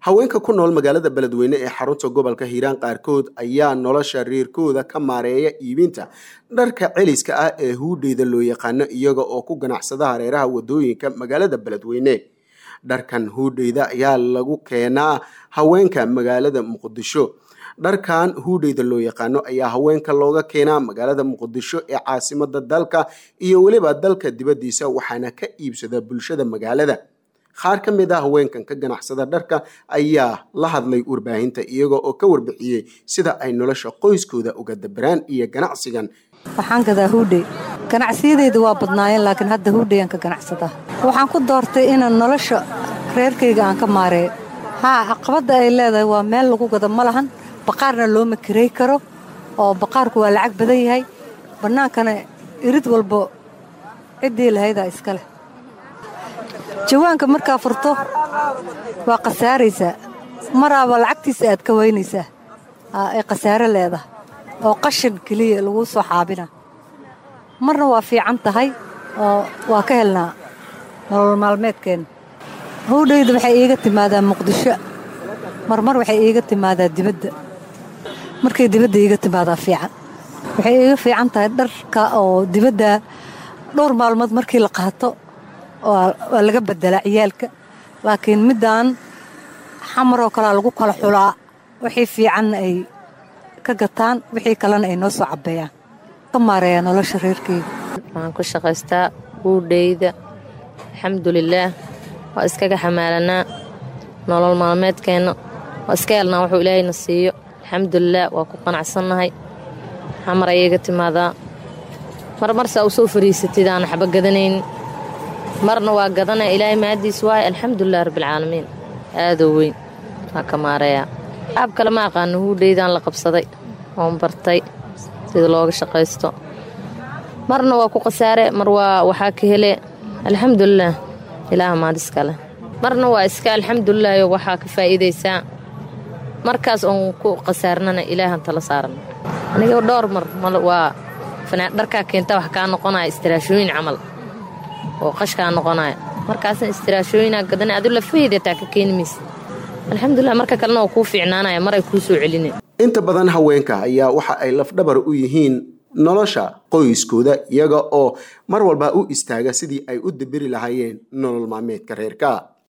haweenka ku nool magaalada beledweyne ee xarunta gobolka hiiraan qaarkood ayaa nolosha reerkooda ka maareeya iibinta dharka celiska ah ee huudheyda loo yaqaano iyaga oo ku ganacsada hareeraha wadooyinka magaalada beledweyne dharkan huudheyda ayaa lagu keenaa haweenka magaalada muqdisho dharkan huudheyda loo yaqaano ayaa haweenka looga keenaa magaalada muqdisho ee caasimada dalka iyo weliba dalka dibaddiisa waxaana ka iibsada bulshada magaalada qaar ka mid ah haweenkan ka ganacsada dharka ayaa la hadlay warbaahinta iyaga oo ka warbixiyey sida ay nolosha qoyskooda uga dabaraan iyo ganacsigan waxaan gadaa huudhey ganacsiyadeyda waa badnaayeen laakiin hadda huudhey aan ka ganacsadaa waxaan ku doortay inaan nolosha reerkayga aan ka maareeyo haa caqabadda ay leedahay waa meel lagu gado ma lahan baqaarna looma karey karo oo baqaarku waa lacag badan yahay bannaankana irid walbo ciddii lahaydaa iska leh jawaanka markaa furto waa khasaaraysaa maraaba lacagtiisa aad ka weynaysaa ay khasaaro leedahay oo qashin keliya laguu soo xaabina marna waa fiican tahay oo waa ka helnaa nolol maalmeedkeenna howdhayda waxay iiga timaadaa muqdisho marmar waxay iiga timaadaa dibadda markay dibadda iiga timaadaa fiican waxay iiga fiican tahay dharka oo dibadda dhowr maalmood markii la qaato waa laga bedelaa ciyaalka laakiin middaan xamaroo kalea lagu kala xulaa wixii fiicanna ay ka gataan wixii kalena ay noo soo cabbeeyaan ka maareeyaa nolosha reerkeyga waxaan ku shaqaystaa huudheyda alxamdulilaah waa iskaga xamaalanaa nolol maalmeedkeenna waa iska helnaa wuxuu ilaahayna siiyo alxamdulilah waa ku qanacsannahay xamar ayaga timaadaa marmarsaa u soo fariisatid aan waxba gadanayn marna waa gadana ilaahay mahaddiis waaye alxamdulilah rabbialcaalamiin aadoo weyn waa ka maareeyaa aab kale ma aqaano huudheydaan la qabsaday oon bartay sida looga shaqaysto marna waa ku khasaare mar waa waxaa ka hele alxamdulilah ilaah maadiskale marna waa iska alxamdulilaahyo waxaa ka faa'iidaysaa markaas oon ku khasaarnana ilaahan tala saaran aniga dhowr mar waa dharkaa keenta wax kaa noqonaya istiraashooyin camal oo qashkaa noqonaya markaasna istiraashooyinaa gadana adu lafaheydataa ka keeni maysa alxamdulilah marka kalena oo kuu fiicnaanaya maray kuu soo celina inta badan haweenka ayaa waxa ay lafdhabar u yihiin nolosha qoyskooda iyaga oo mar walba u istaaga sidii ay u daberi lahaayeen nolol maalmeedka reerka